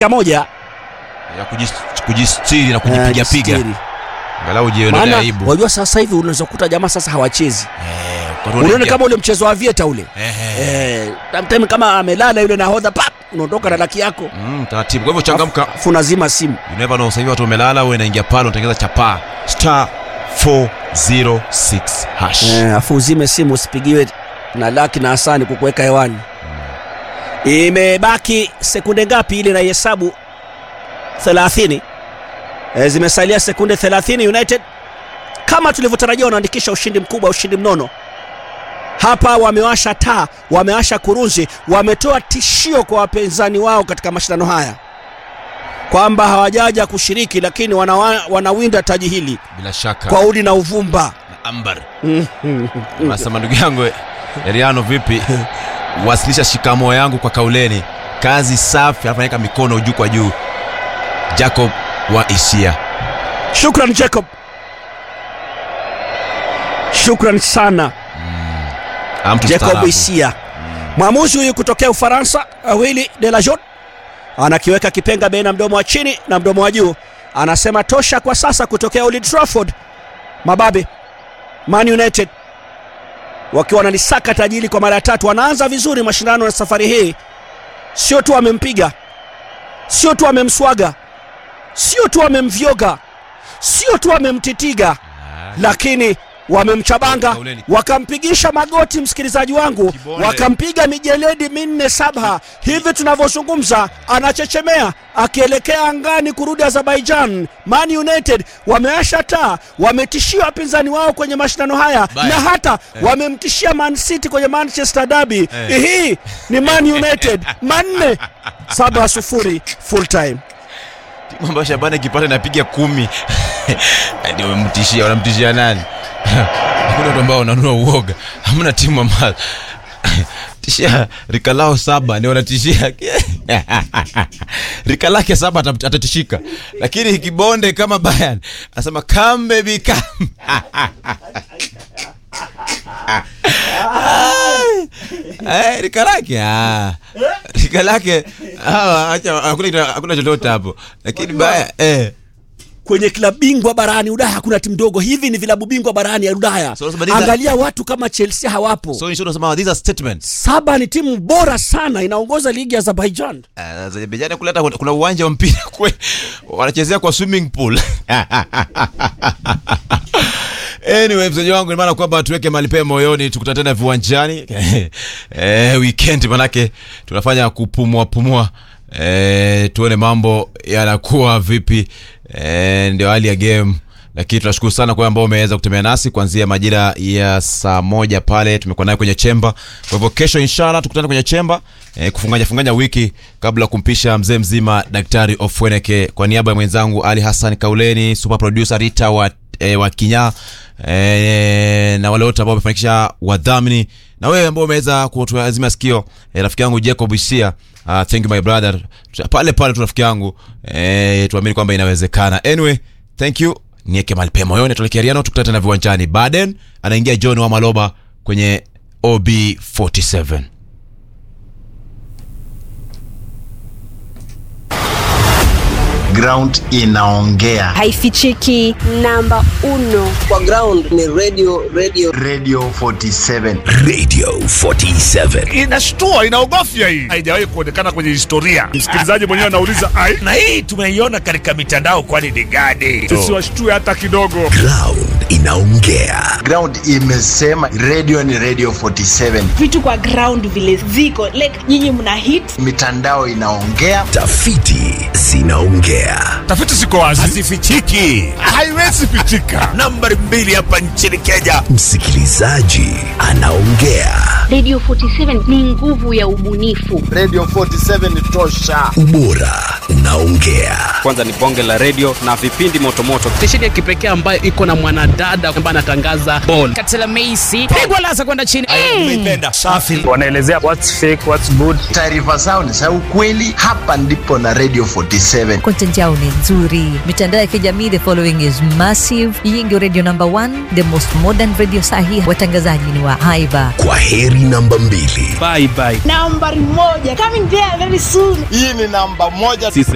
moja ya kujis- kujistiri na eh, kujipiga piga jistiri. angalau ujiondolee maana aibu wajua sasa hivi unaweza kukuta jamaa sasa hawachezi Eh, kwa unaona unaingia- kama ule mchezo wa vieta ule Ehe. eh, sometime kama amelala yule nahodha pap unaondoka na laki yako Mm, taratibu kwa hivyo changamka afu nazima simu you never know sasa hivi watu wamelala wewe unaingia pale unatengeneza chapaa star 406 hash eh, afu uzime simu usipigiwe na laki na hasani kukuweka hewani imebaki sekunde ngapi ili naihesabu 30 e, zimesalia sekunde 30 united kama tulivyotarajia wanaandikisha ushindi mkubwa ushindi mnono hapa wamewasha taa wamewasha kurunzi wametoa tishio kwa wapinzani wao katika mashindano haya kwamba hawajaja kushiriki lakini wanawa, wanawinda taji hili bila shaka kwa udi na uvumba na ambar nasema ndugu yangu Eliano vipi wasilisha shikamoo yangu kwa kauleni kazi safi anafanyika mikono juu kwa juu Jacob wa Isia shukran jacob shukran sana Ah, mtu jacob mstaarabu. isia mwamuzi huyu kutokea ufaransa willi de la Jot anakiweka kipenga baina mdomo wa chini na mdomo wa juu anasema tosha kwa sasa kutokea Old Trafford mababe man united wakiwa wanalisaka tajili kwa mara ya tatu wanaanza vizuri mashindano ya safari hii sio tu amempiga sio tu amemswaga sio tu amemvyoga sio tu amemtitiga lakini wamemchabanga Kauleni. wakampigisha magoti msikilizaji wangu Kibonde. wakampiga mijeledi minne saba hivi tunavyozungumza anachechemea akielekea angani kurudi azerbaijan man united wameasha taa wametishia wapinzani wao kwenye mashindano haya Baya. na hata wamemtishia man city kwenye manchester derby Eh. hii ni man united manne saba sufuri full time timu ambayo Shabani ikipata inapiga kumi ndio wamemtishia wanamtishia nani hakuna watu ambao wananua uoga hamna timu ambayo tishia rika lao saba ndio wanatishia rika lake saba atam- atatishika lakini kibonde kama Bayern anasema come baby come Eh, rika lake ah. rika lake ah, acha hakuna hakuna chochote hapo lakini baya eh kwenye klabu bingwa barani Ulaya hakuna timu ndogo. Hivi ni vilabu bingwa barani ya Ulaya. So, unasema these are- Angalia watu kama Chelsea hawapo. so in short unasema these are statements Saba ni timu bora sana, inaongoza ligi ya Azerbaijan. Uh, Azerbaijan kule hata kuna- kuna uwanja wa mpira kwe wanachezea kwa swimming pool anyway mzaji wangu ni maana kwamba tuweke mali pema moyoni tukutane tena viwanjani eh, weekend manake tunafanya kupumua pumua eh, tuone mambo yanakuwa vipi eh, ndio hali ya game lakini tunashukuru sana kwa wale ambao umeweza kutembea nasi kuanzia majira ya saa moja pale tumekuwa naye kwenye chemba kwa hivyo kesho inshallah tukutane kwenye chemba eh, kufunganya funganya wiki kabla ya kumpisha mzee mzima daktari ofweneke kwa niaba ya mwenzangu ali hassan kauleni super producer rita wa e, wa kinyaa e, na wale wote ambao wamefanikisha wadhamini na wewe ambao umeweza kutuazima sikio e, rafiki yangu jacob isia uh, thank you my brother Tuta- pale pale tu rafiki yangu e, tuamini kwamba inawezekana anyway thank you nieke mali pema moyoni tuelekea riano tukutane tena viwanjani baden anaingia john wa maloba kwenye ob 47 ground inaongea haifichiki namba uno kwa ground ni radio radio radio 47 radio 47 inashtua inaogofya hii haijawahi kuonekana kwenye historia msikilizaji mwenyewe anauliza ai na hii tumeiona katika mitandao kwani ni gani tusiwashtue hata kidogo ground inaongea ground imesema radio ni radio 47 vitu kwa ground vile ziko like nyinyi mna hit mitandao inaongea tafiti zinaongea tafiti ziko wazi hazifichiki haiwezi pichika nambari mbili hapa nchini kenya msikilizaji anaongea Radio 47 ni nguvu ya ubunifu. radio 47 tosha ubora unaongea kwanza ni bonge la redio na vipindi motomoto stesheni ya kipekee ambayo iko na mwanadada ambaye anatangaza bol katela meisi pigwa lasa kwenda chini umeipenda safi wanaelezea what's fake what's good taarifa zao ni za ukweli hapa ndipo na radio 47 content yao ni nzuri mitandao ya kijamii the following is massive hii ndio radio number one the most modern radio sahi watangazaji ni wa haiba kwa heri namba mbili bye bye nambari moja coming there very soon hii ni namba moja sisi